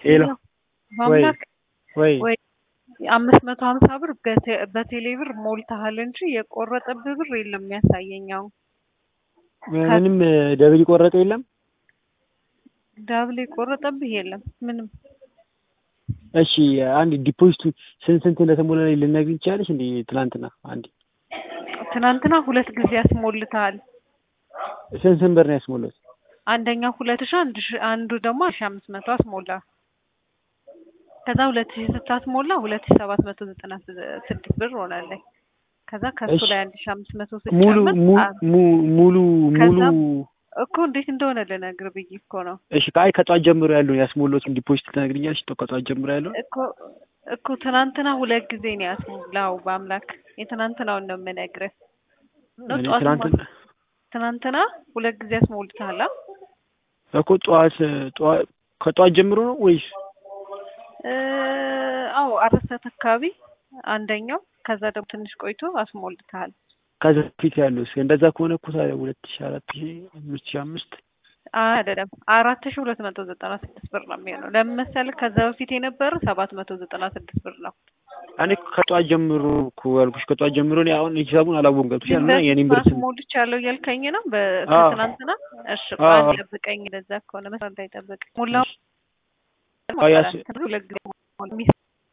ሄሎ በአምላክ ወይ ወይ አምስት መቶ ሀምሳ ብር በቴ- በቴሌ ብር ሞልተሃል እንጂ የቆረጠብህ ብር የለም የሚያሳየኝ አሁን ምንም ደብል ቆረጠ የለም። ዳብል የቆረጠብህ የለም ምንም እሺ አንድ ዲፖዚቱ ስንት ስንት እንደተሞላ ላይ ልነግሪኝ ትችላለሽ? እንዴ ትናንትና አንድ ትናንትና ሁለት ጊዜ ያስሞልተሃል ስንት ስንት ብር ነው ያስሞላሁት? አንደኛው ሁለት ሺ አንድ ሺ አንዱ ደግሞ ሺ አምስት መቶ አስሞላ ከዛ ሁለት ሺ ስታስሞላ ሁለት ሺ ሰባት መቶ ዘጠና ስድስት ብር ሆናለኝ ከዛ ከሱ እሺ። ላይ አንድ ሺ አምስት መቶ ሙሉ ስጨምር mu- አ- mu- ሙሉ ሙሉ ከዛ እኮ እንዴት እንደሆነ ልነግር ብዬ እኮ ነው እሺ ከአይ ከጧት ጀምሮ ያለውን ያስሞላሁትን ዲፖዚት ትነግሪኛለሽ? ከጧት ጀምሮ ያለውን እኮ እኮ ትናንትና ሁለት ጊዜ ነው ያስሞላው በአምላክ የትናንትናውን ነው የምነግርህ ነው እኔ ጠዋት ትናንትና ትናንትና ሁለት ጊዜ ያስሞልተሃል አ? እኮ ጠዋት ጠዋት ከጠዋት ጀምሮ ነው ወይስ እ አዎ አራት ሰዓት አካባቢ አንደኛው ከዛ ደግሞ ትንሽ ቆይቶ አስሞልተሃል ከዛ በፊት ያለው? እስኪ እንደዛ ከሆነ እኮ ታዲያ ሁለት ሺ አራት ሺ አምስት ሺ አምስት አይደለም አራት ሺ ሁለት መቶ ዘጠና ስድስት ብር ነው የሚሆነው ለምን መሰለህ ከዛ በፊት የነበረ ሰባት መቶ ዘጠና ስድስት ብር ነው እኔ ከጠዋት ጀምሮ እኮ ያልኩሽ ከጠዋት ጀምሮ እኔ አሁን ሂሳቡን አላወቅም ገብቶሻል። እና የኔን ብር ስም አስሞልቻለሁ እያልከኝ ነው በ- አዎ። ከትናንትና እሺ አዎ። አንድ ጠብቀኝ ለዛ ከሆነ መስራት እንዳይጠብቅ ሙላው አዎ፣ ያስ- ሁለት ጊዜ ሞላ።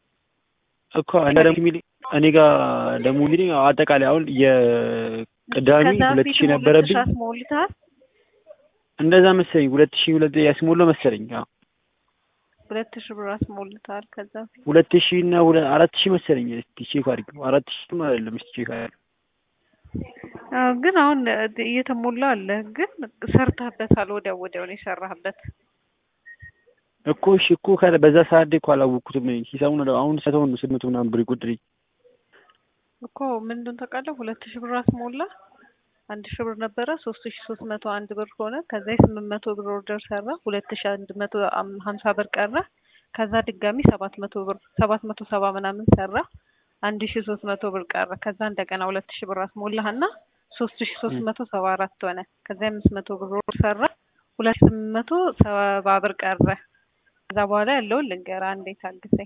እኮ እኔ ደግሞ የሚለኝ እኔ ጋር ደግሞ የሚለኝ አጠቃላይ አሁን የቅዳሜ ከዛ ሁለት በፊት ሺህ ሁለት ነበረብኝ ሺህ አስሞልተሃል እንደዛ መሰለኝ ሁለት ሺህ ሁለት ያስሞላው መሰለኝ አዎ ሁለት ሺህ ብር አስሞልተሃል ከዛ በፊት ሁለት ሺህ እና ሁለት አራት ሺህ መሰለኝ እስቲ ቼክ አድርጊው አራት ሺህ አይደለም እስቲ ቼክ አድርጊው አዎ ግን አሁን እየተሞላ አለ ግን ሰርተህበታል ወዲያው ወዲያው ነው የሰራህበት እኮ እሺ እኮ ከ- በዛ ሰዓት ላይ እኮ አላወቅኩትም እኔ ሂሳቡን ወደ- አሁን ሰተውን ነው ስድስት መቶ ምናምን ብር ይጎድልኝ እኮ ምንድን ታውቃለህ ሁለት ሺህ ብር አስሞላ አንድ ሺህ ብር ነበረ ሶስት ሺህ ሶስት መቶ አንድ ብር ሆነ ከዛ የስምንት መቶ ብር ኦርደር ሰራ ሁለት ሺህ አንድ መቶ አም- ሀምሳ ብር ቀረ ከዛ ድጋሚ ሰባት መቶ ብር ሰባት መቶ ሰባ ምናምን ሰራ አንድ ሺህ ሶስት መቶ ብር ቀረ ከዛ እንደገና ሁለት ሺህ ብር አስሞላህና ሶስት ሺህ ሶስት መቶ ሰባ አራት ሆነ ከዛ የአምስት መቶ ብር ኦርደር ሰራ ሁለት ሺህ ስምንት መቶ ሰባ ብር ቀረ ከዛ በኋላ ያለውን ልንገርህ አንዴ ታግሰኝ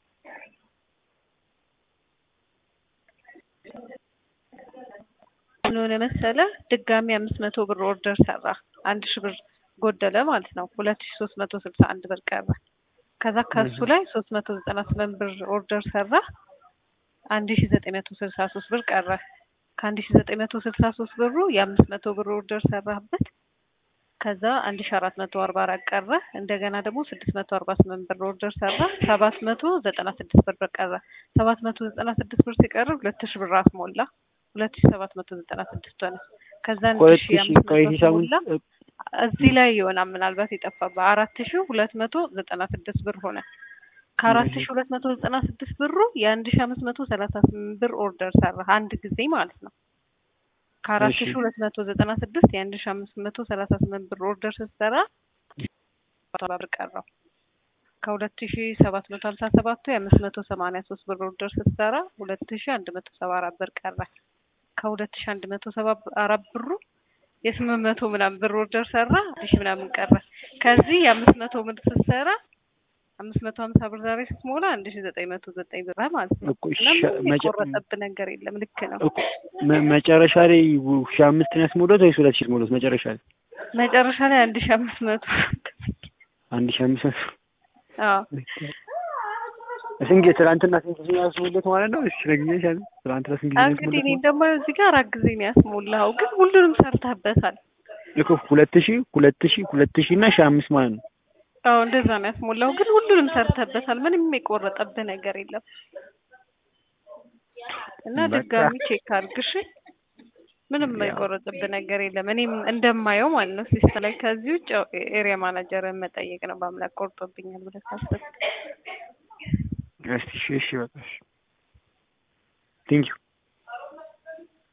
ምን ሆነ መሰለህ ድጋሚ አምስት መቶ ብር ኦርደር ሰራ አንድ ሺህ ብር ጎደለ ማለት ነው ሁለት ሺህ ሶስት መቶ ስልሳ አንድ ብር ቀረ ከዛ ከሱ ላይ ሶስት መቶ ዘጠና ስምንት ብር ኦርደር ሰራ አንድ ሺህ ዘጠኝ መቶ ስልሳ ሶስት ብር ቀረ ከአንድ ሺህ ዘጠኝ መቶ ስልሳ ሶስት ብሩ የአምስት መቶ ብር ኦርደር ሰራህበት ከዛ አንድ ሺህ አራት መቶ አርባ አራት ቀረ እንደገና ደግሞ ስድስት መቶ አርባ ስምንት ብር ኦርደር ሰራ ሰባት መቶ ዘጠና ስድስት ብር ቀረ ሰባት መቶ ዘጠና ስድስት ብር ሲቀር ሁለት ሺህ ብር አስሞላ ሁለት ሺህ ሰባት መቶ ዘጠና ስድስት ሆነ ከዛ አንድ ሁለት ሺህ ሺህ አምስት ቆይ መቶ ሂሳቡን አስሞላ እዚህ ላይ ይሆናል ምናልባት የጠፋብህ አራት ሺህ ሁለት መቶ ዘጠና ስድስት ብር ሆነ ከአራት ሺህ ሁለት መቶ ዘጠና ስድስት ብሩ የአንድ ሺህ አምስት መቶ ሰላሳ ስምንት ብር ኦርደር ሰራ አንድ ጊዜ ማለት ነው ከአራት እሺ። ሺህ ሁለት መቶ ዘጠና ስድስት የአንድ ሺህ አምስት መቶ ሰላሳ ስምንት ብር ኦርደር ስትሰራ ብር ቀረው ከሁለት ሺህ ሰባት መቶ ሀምሳ ሰባቱ የአምስት መቶ ሰማንያ ሶስት ብር ኦርደር ስትሰራ ሁለት ሺህ አንድ መቶ ሰባ አራት ብር ቀረ ከሁለት ሺህ አንድ መቶ ሰባ አራት ብሩ የስምንት መቶ ምናምን ብር ኦርደር ሰራ አንድ ሺህ ምናምን ቀረ ከዚህ የአምስት መቶ ብር ስትሰራ አምስት መቶ ሀምሳ ብር ዛሬ ስትሞላ አንድ ሺህ ዘጠኝ መቶ ዘጠኝ ብር ማለት ነው እኮ እና ሻ- ምንም መጨ- የቆረጠብህ ነገር የለም ልክ ነው እኮ መ- መጨረሻ ላይ ሺህ አምስት ነው ያስሞላሁት ወይስ ሁለት ሺህ ያስሞላሁት መጨረሻ ላይ መጨረሻ ላይ አንድ ሺህ አምስት መቶ አንድ ሺህ አምስት መቶ አዎ ስንት ትናንትና ስንት ጊዜ ያስሞላሁት ማለት ነው? እሺ ነግኛሻለሁ። ትናንትና ስንት ጊዜ እንግዲህ እኔ ያስሞላሁት? ደግሞ እዚህ ጋር አራት ጊዜ ነው ያስሞላኸው ግን ሁሉንም ሰርተህበታል ልክ ሁለት ሺህ ሁለት ሺህ ሁለት ሺህ እና ሺህ አምስት ማለት ነው። አዎ እንደዛ ነው ያስሞላው ግን ሁሉንም ሰርተህበታል ምንም የቆረጠብህ ነገር የለም እና በቃ። ድጋሚ ቼክ አድርግ እሺ ምንም ያው። የቆረጠብህ ነገር የለም እኔም እንደማየው ማለት ነው ሲስተም ላይ ከዚህ ውጭ ያው ኤሪያ ማናጀርን መጠየቅ ነው በአምላክ ቆርጦብኛል ብለህ ካሰብክ እስቲ እሺ እሺ በቃ እሺ ቴንኪው